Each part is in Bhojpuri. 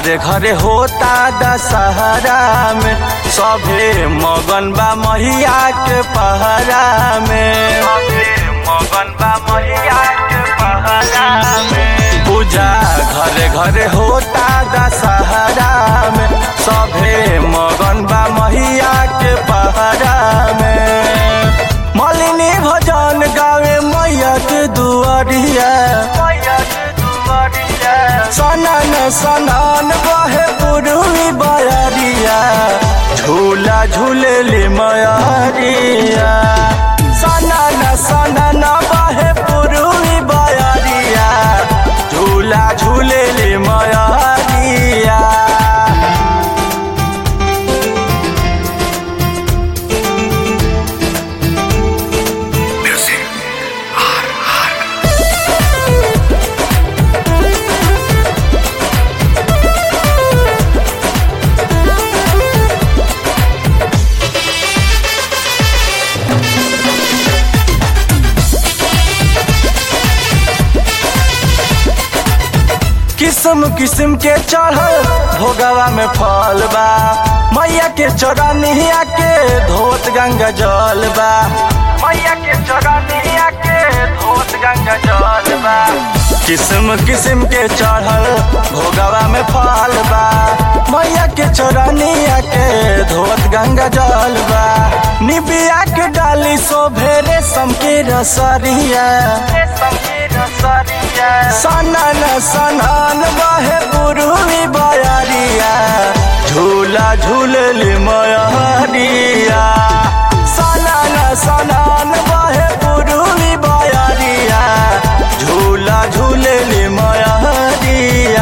घरे घरे होता दशहरा में सभे मगन बा महिया के पहरा में सभे मगन बा महिया के पहरा में पूजा घरे घरे होता दशहरा में सभे मगन बा महिया के पहरा में मलिनी भजन गावे मैया के दुआरिया मैया के दुआरिया सनन सनन बहे पुरुवी बयरिया झूला झूलेली मयरिया सनन सनन बहे पुरुवी बयरिया झूला झूलेली मयरिया किस्म किस्म के चढ़ल भोगवा में फल बा मैया के चौरानिया के धोत गंगा जल बा मैया के चौरानिया के धोत गंगा जल बा किस्म किस्म के चढ़ल भोगवा में फल बा मैया के चौरानिया के धोत गंगा जल बा निबिया के डाली सो भेरे सम के रसरिया सनन सनन बहे पुरुवी बयरिया झूला झूलली मयरिया सनन सनन बहे पुरुवी बयरिया झूला झूलली मयरिया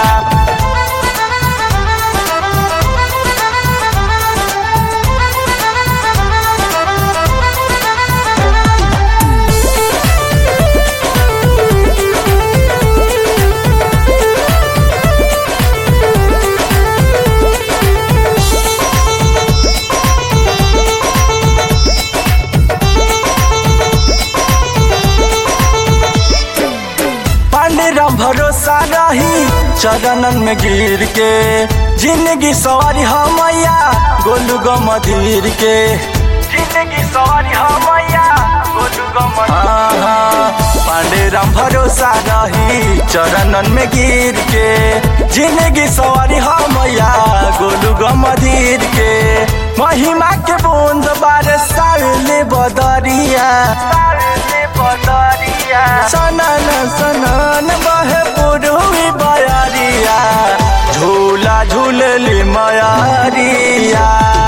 पांडुरंग भरोसा रही चरणन में गिर के जिंदगी सवारी हमैया गोलू गो मधीर के जिंदगी सवारी हमैया गोलू गो पांडुरंग भरोसा रही चरणन में गिर के जिंदगी सवारी हमैया गोलू गो मधीर के महिमा के बूंद बारे साले बदरिया साले बदरिया सनन सनन बहे पुरुवी बयरिया झूला झूलली मयरिया